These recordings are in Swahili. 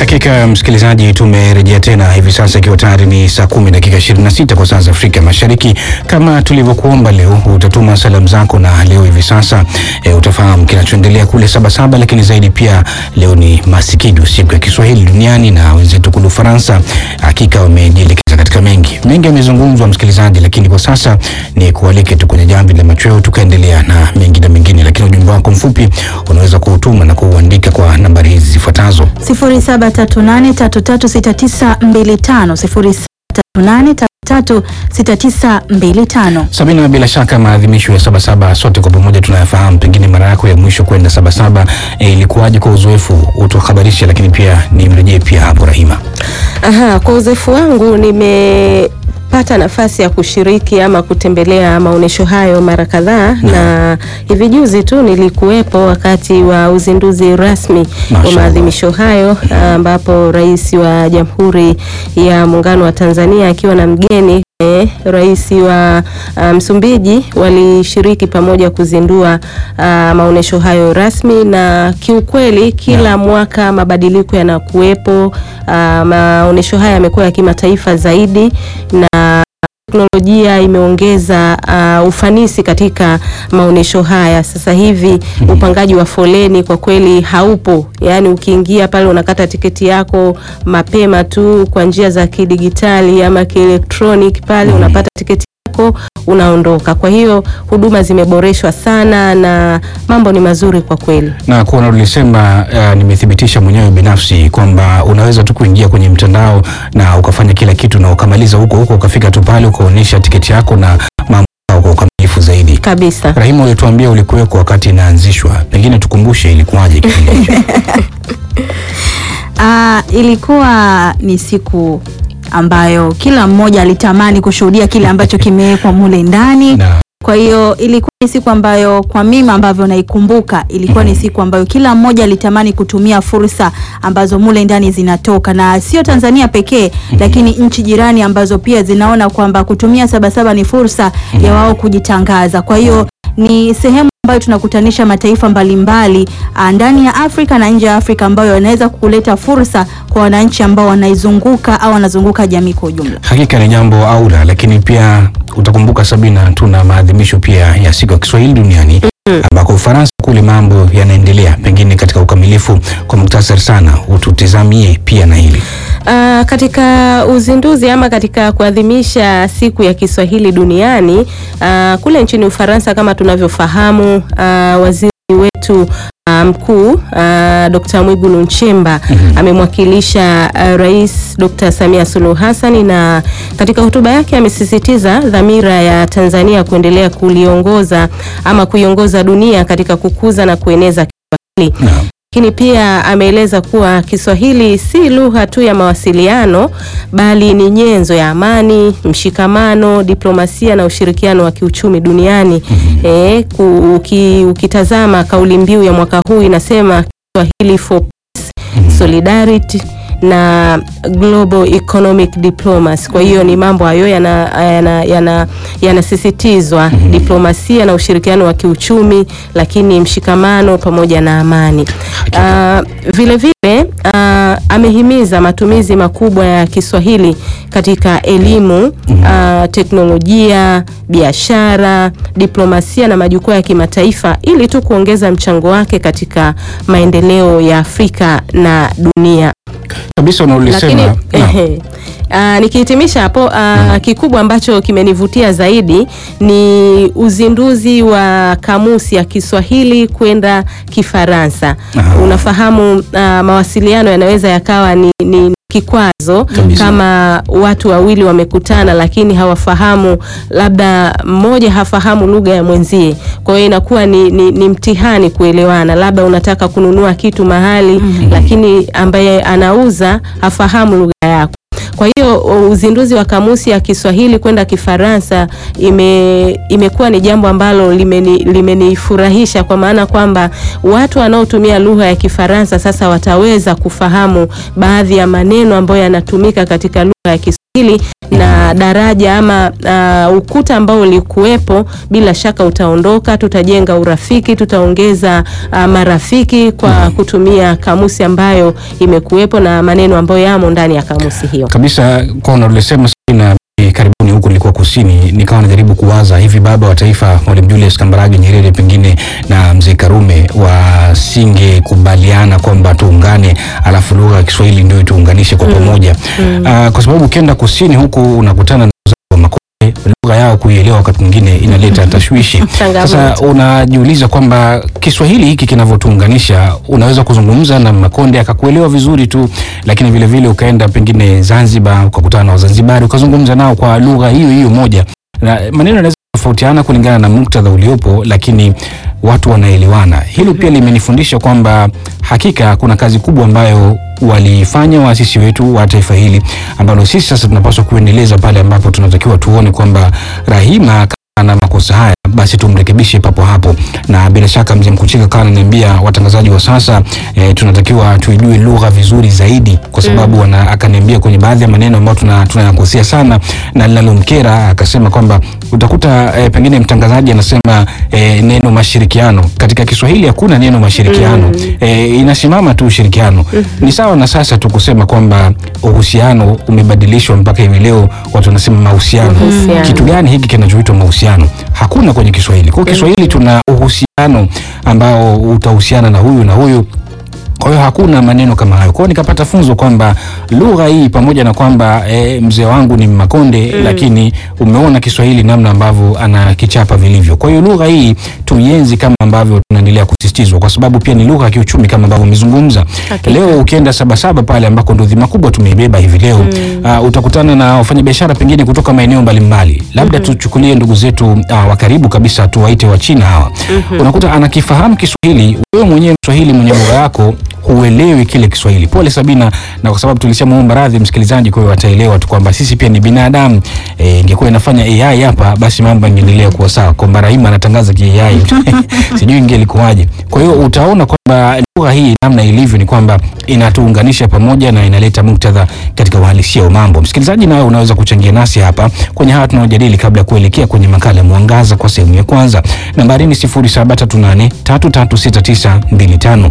Hakika msikilizaji, tumerejea tena hivi sasa ikiwa tayari ni saa kumi dakika 26 kwa saa za Afrika Mashariki. Kama tulivyokuomba, leo utatuma salamu zako, na leo hivi sasa e, utafahamu kinachoendelea kule Sabasaba, lakini zaidi pia leo ni Masikidu, siku ya Kiswahili duniani, na wenzetu kule Ufaransa hakika wamejielekeza katika mengi mengi yamezungumzwa, msikilizaji, lakini kwa sasa ni kualike tu kwenye jamvi la machweo, tukaendelea na mengi na mengine, lakini ujumbe wako mfupi unaweza kuutuma na kuuandika kwa nambari hizi zifuatazo 0738336925 0738336925. Sabina, bila shaka maadhimisho ya Sabasaba sote kwa pamoja tunayafahamu. Pengine mara yako ya mwisho kwenda Sabasaba e, ilikuwaje kwa uzoefu? Utuhabarishe, lakini pia nimrejee pia hapo Rahima. Aha, kwa uzoefu wangu nimepata nafasi ya kushiriki ama kutembelea maonyesho hayo mara kadhaa na hivi juzi tu nilikuwepo wakati wa uzinduzi rasmi wa Mashallah. maadhimisho hayo ambapo Rais wa Jamhuri ya Muungano wa Tanzania akiwa na mgeni eh, Rais wa ah, Msumbiji walishiriki pamoja kuzindua ah, maonyesho hayo rasmi, na kiukweli kila mwaka mabadiliko yanakuwepo. Ah, maonyesho haya yamekuwa ya kimataifa zaidi na teknolojia imeongeza uh, ufanisi katika maonyesho haya. Sasa hivi upangaji wa foleni kwa kweli haupo, yaani ukiingia pale unakata tiketi yako mapema tu kwa njia za kidigitali ama kielektronic pale unapata tiketi yako unaondoka. Kwa hiyo huduma zimeboreshwa sana na mambo ni mazuri kwa kweli. Na kuona ulisema, uh, nimethibitisha mwenyewe binafsi kwamba unaweza tu kuingia kwenye mtandao na ukafanya kila kitu na ukamaliza huko huko, ukafika tu pale ukaonyesha tiketi yako na mambo yao kwa ukamilifu zaidi. Kabisa. Rahima, ulituambia ulikuweko wakati inaanzishwa, pengine tukumbushe ilikuwaje kipindi hicho? Ah, ilikuwa ni siku ambayo kila mmoja alitamani kushuhudia kile ambacho kimewekwa mule ndani. na Kwa hiyo ilikuwa ni siku ambayo kwa mimi ambavyo naikumbuka ilikuwa ni siku ambayo kila mmoja alitamani kutumia fursa ambazo mule ndani zinatoka, na sio Tanzania pekee, lakini nchi jirani ambazo pia zinaona kwamba kutumia Sabasaba ni fursa ya wao kujitangaza. Kwa hiyo ni sehemu ambayo tunakutanisha mataifa mbalimbali ah, ndani ya Afrika na nje ya Afrika ambayo yanaweza kuleta fursa kwa wananchi ambao wanaizunguka au wanazunguka jamii kwa ujumla. hakika ni jambo aula, lakini pia utakumbuka Sabina, tuna maadhimisho pia ya siku ya Kiswahili duniani ambako Ufaransa kule mambo yanaendelea, pengine katika ukamilifu. Kwa muktasari sana, ututizamie pia na hili Uh, katika uzinduzi ama katika kuadhimisha siku ya Kiswahili duniani uh, kule nchini Ufaransa kama tunavyofahamu uh, waziri wetu uh, mkuu uh, Dr. Mwigulu Nchemba amemwakilisha uh, Rais Dr. Samia Suluhu Hassan na katika hotuba yake amesisitiza dhamira ya Tanzania kuendelea kuliongoza ama kuiongoza dunia katika kukuza na kueneza Kiswahili Naam. lakini pia ameeleza kuwa Kiswahili si lugha tu ya mawasiliano bali ni nyenzo ya amani, mshikamano, diplomasia na ushirikiano wa kiuchumi duniani. Eh, ku- uki, ukitazama kauli mbiu ya mwaka huu inasema Kiswahili for peace, solidarity na global economic diplomacy. Kwa hiyo ni mambo hayo yanasisitizwa yana, yana, yanasisitizwa diplomasia na ushirikiano wa kiuchumi, lakini mshikamano pamoja na amani. Ah, vile vile ah, amehimiza matumizi makubwa ya Kiswahili katika elimu, ah, teknolojia, biashara, diplomasia na majukwaa ya kimataifa ili tu kuongeza mchango wake katika maendeleo ya Afrika na dunia kabisa lakini unaulisema. Naam. ehe, ah, nikihitimisha hapo ah, kikubwa ambacho kimenivutia zaidi ni uzinduzi wa kamusi ya Kiswahili kwenda Kifaransa. Aha. Unafahamu ah, mawasiliano yanaweza yakawa ni, ni kikwazo Kabisa. kama watu wawili wamekutana lakini hawafahamu, labda mmoja hafahamu lugha ya mwenzie, kwa hiyo inakuwa ni, ni, ni mtihani kuelewana. Labda unataka kununua kitu mahali lakini ambaye anauza hafahamu lugha yako. Kwa hiyo uzinduzi wa kamusi ya Kiswahili kwenda Kifaransa ime, imekuwa ni jambo ambalo limeni- limenifurahisha kwa maana kwamba watu wanaotumia lugha ya Kifaransa sasa wataweza kufahamu baadhi ya maneno ambayo yanatumika katika lugha ya Kiswahili hili na daraja ama uh, ukuta ambao ulikuwepo bila shaka utaondoka. Tutajenga urafiki, tutaongeza uh, marafiki kwa kutumia kamusi ambayo imekuwepo na maneno ambayo yamo ndani ya kamusi hiyo. kabisa kwa unalosema na karibuni huku nilikuwa kusini, nikawa najaribu kuwaza hivi baba wa taifa Mwalimu Julius Kambarage Nyerere pengine na mzee Karume wasingekubaliana kwamba tuungane, alafu lugha ya Kiswahili ndio ituunganishe kwa pamoja Ah, kwa sababu ukienda kusini huku unakutana na wazao wa Makonde, lugha yao kuielewa wakati mwingine inaleta tashwishi. Changamoto. Sasa unajiuliza kwamba Kiswahili hiki kinavyotuunganisha, unaweza kuzungumza na Makonde akakuelewa vizuri tu, lakini vile vile ukaenda pengine Zanzibar ukakutana na Wazanzibari ukazungumza nao kwa lugha hiyo hiyo moja, na maneno yanaweza kutofautiana kulingana na muktadha uliopo, lakini watu wanaelewana. Hilo pia limenifundisha kwamba hakika kuna kazi kubwa ambayo walifanya waasisi wetu wa taifa hili ambalo sisi sasa tunapaswa kuendeleza pale ambapo tunatakiwa tuone kwamba Rahima na makosa haya basi tumrekebishe papo hapo, na bila shaka mzee Mkuchika kawa ananiambia watangazaji wa sasa e, tunatakiwa tuijue lugha vizuri zaidi, kwa sababu wana, akaniambia kwenye baadhi ya maneno ambayo tuna- tunayakosea sana na linalomkera akasema kwamba utakuta e, pengine mtangazaji anasema e, neno mashirikiano katika Kiswahili hakuna neno mashirikiano e, inasimama tu ushirikiano. Ni sawa na sasa tu kusema kwamba uhusiano umebadilishwa mpaka hivi leo watu wanasema mahusiano. Mahusiano. Kitu gani hiki kinachoitwa mahusiano? Hakuna kwenye Kiswahili. Kwa hiyo Kiswahili tuna uhusiano ambao utahusiana na huyu na huyu kwa hiyo hakuna maneno kama hayo. Kwa hiyo nikapata funzo kwamba lugha hii pamoja na kwamba e, mzee wangu ni Makonde lakini umeona Kiswahili namna ambavyo anakichapa vilivyo. Kwa hiyo lugha hii tuienzi kama ambavyo tunaendelea kusisitizwa, kwa sababu pia ni lugha ya kiuchumi kama ambavyo umezungumza. Hakika. Leo ukienda Sabasaba pale ambako ndo dhima kubwa tumeibeba hivi leo uh, utakutana na wafanyabiashara pengine kutoka maeneo mbalimbali, labda tuchukulie ndugu zetu uh, wa karibu kabisa, tuwaite wa China hawa. Unakuta anakifahamu Kiswahili, wewe mwenyewe Mswahili mwenye lugha yako huelewi kile Kiswahili. Pole Sabina, na kwa sababu tulishamuomba radhi msikilizaji, kwa hiyo wataelewa tu kwamba sisi pia ni binadamu. Eh, ingekuwa inafanya AI hapa, basi mambo yangeendelea kuwa sawa, kwamba Rahima anatangaza ki AI sijui ingelikuwaje. Kwa hiyo utaona kwamba lugha hii namna ilivyo ni kwamba inatuunganisha pamoja na inaleta muktadha katika uhalisia wa mambo. Msikilizaji, nawe unaweza kuchangia nasi hapa kwenye haya tunaojadili, kabla ya kuelekea kwenye makala ya Mwangaza kwa sehemu ya kwanza. Nambari ni 0738336925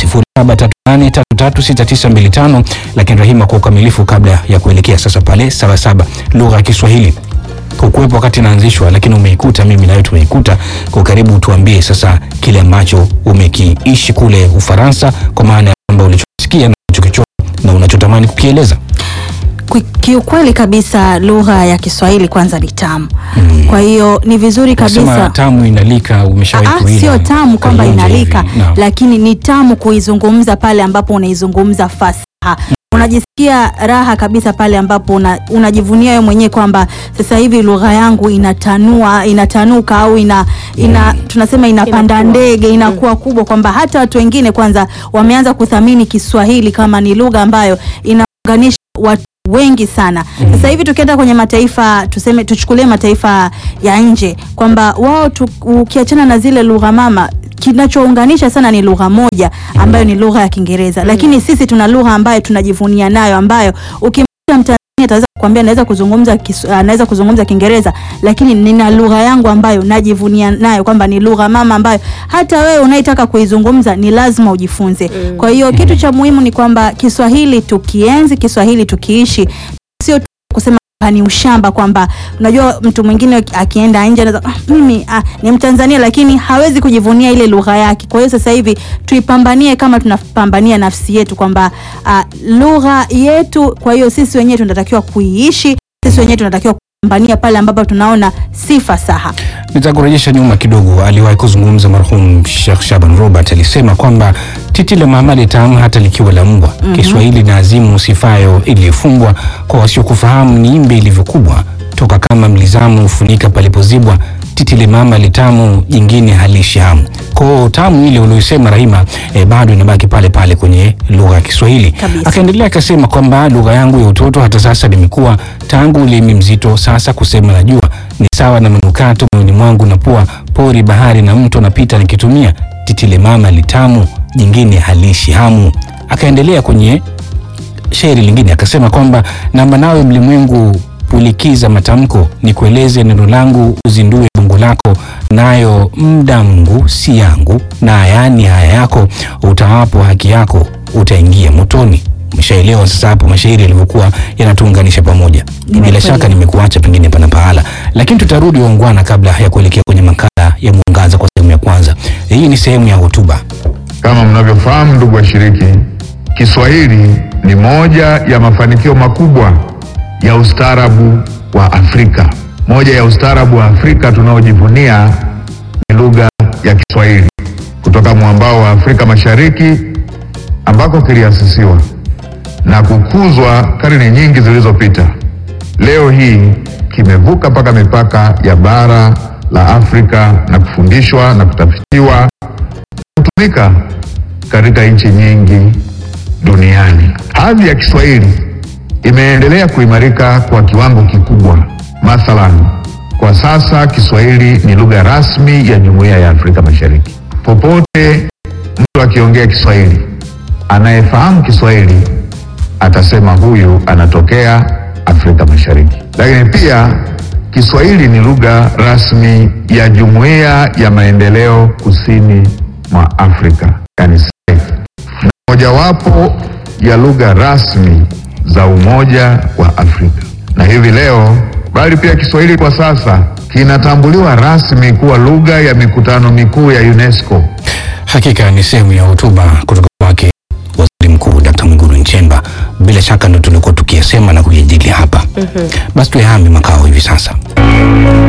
0738336925. Lakini Rahima, kwa ukamilifu, kabla ya kuelekea sasa pale Sabasaba, lugha ya Kiswahili hukuwepo wakati inaanzishwa, lakini umeikuta, mimi nawe tumeikuta. Kwa karibu, tuambie sasa kile ambacho umekiishi kule Ufaransa, kwa maana ya kwamba ulichosikia na ulichokichora na unachotamani kukieleza. Ki- Kiukweli kabisa lugha ya Kiswahili kwanza ni tamu. Kwa hiyo ni vizuri Nasema kabisa tamu inalika, umeshawahi Ah, kuila? sio tamu kwamba Kaionja inalika, hivi. Naam. lakini ni tamu kuizungumza pale ambapo unaizungumza fasaha. Unajisikia raha kabisa pale ambapo una, unajivunia wewe mwenyewe kwamba sasa hivi lugha yangu inatanua inatanuka au ina, ina tunasema inapanda Inakuwa. ndege inakuwa kubwa, kwamba hata watu wengine kwanza wameanza kuthamini Kiswahili kama ni lugha ambayo inaunganisha watu wengi sana. Sasa hivi tukienda kwenye mataifa tuseme, tuchukulie mataifa ya nje kwamba wao tu, ukiachana na zile lugha mama kinachounganisha sana ni lugha moja ambayo ni lugha ya Kiingereza, lakini sisi tuna lugha ambayo tunajivunia nayo ambayo ukimkuta Mtanzania ataweza kukwambia naweza kuzungumza Kis- ah, naweza kuzungumza Kiingereza, lakini nina lugha yangu ambayo najivunia nayo kwamba ni lugha mama ambayo hata wewe unayetaka kuizungumza ni lazima ujifunze. Kwa hiyo kitu cha muhimu ni kwamba Kiswahili tukienzi, Kiswahili tukiishi, sio tu kusema kwamba ni ushamba kwamba unajua mtu mwingine akienda nje anaweza ah, mimi ah, ni Mtanzania lakini hawezi kujivunia ile lugha yake. Kwa hiyo sasa hivi tuipambanie kama tunapambania nafsi yetu kwamba ah, lugha yetu. Kwa hiyo sisi wenyewe tunatakiwa kuiishi, sisi wenyewe tunatakiwa kupambania pale ambapo tunaona si fasaha. Nitakurejesha nyuma kidogo. Aliwahi kuzungumza marhum Sheikh Shaban Robert, alisema kwamba titi la Muhammad tamu hata likiwa la mbwa. Kiswahili na azimu sifayo iliyofungwa, kwa wasiokufahamu ni imbe ilivyokubwa, toka kama mlizamu hufunika palipozibwa, titi la mama litamu, jingine halishi hamu. Kwa tamu ile uliyosema Rahima, eh, bado inabaki pale pale kwenye lugha ya Kiswahili. Kabisa. Akaendelea akasema kwamba lugha yangu ya utoto hata sasa nimekuwa tangu ulimi mzito, sasa kusema najua ni sawa na manukato moyoni mwangu na pua pori bahari na mto napita nikitumia titile mama litamu jingine halishi hamu. Akaendelea kwenye shairi lingine akasema kwamba namba nawe mlimwengu pulikiza matamko, nikueleze neno langu, uzindue bungu lako, nayo mda Mungu si yangu, na yani haya yako, utawapo haki yako, utaingia motoni. Umeshaelewa sasa hapo mashairi yalivyokuwa yanatuunganisha pamoja. Bila Nimekuelewa. shaka nimekuacha pengine pana pahala, lakini tutarudi waungwana, kabla ya kuelekea kwenye makala ya Mwangaza kwa sehemu ya kwanza. Hii ni sehemu ya hotuba. Kama mnavyofahamu ndugu washiriki, Kiswahili ni moja ya mafanikio makubwa ya ustaarabu wa Afrika. Moja ya ustaarabu wa Afrika tunaojivunia ni lugha ya Kiswahili kutoka mwambao wa Afrika Mashariki ambako kiliasisiwa na kukuzwa karne nyingi zilizopita. Leo hii kimevuka mpaka mipaka ya bara la Afrika na kufundishwa na kutafitiwa kutumika katika nchi nyingi duniani. Hadhi ya Kiswahili imeendelea kuimarika kwa kiwango kikubwa. Mathalan, kwa sasa Kiswahili ni lugha rasmi ya Jumuiya ya Afrika Mashariki. Popote mtu akiongea Kiswahili, anayefahamu Kiswahili atasema huyu anatokea Afrika Mashariki. Lakini pia Kiswahili ni lugha rasmi ya Jumuiya ya Maendeleo Kusini mwa Afrika, yani SADC, na mojawapo ya lugha rasmi za Umoja wa Afrika. Na hivi leo, bali pia Kiswahili kwa sasa kinatambuliwa rasmi kuwa lugha ya mikutano mikuu ya UNESCO. Hakika ni sehemu ya hotuba kutoka kwake Waziri Mkuu Dkt. Mwigulu Nchemba. Bila shaka ndo tulikuwa tukiyasema na kuyajadili hapa. Basi tuyahame makao hivi sasa.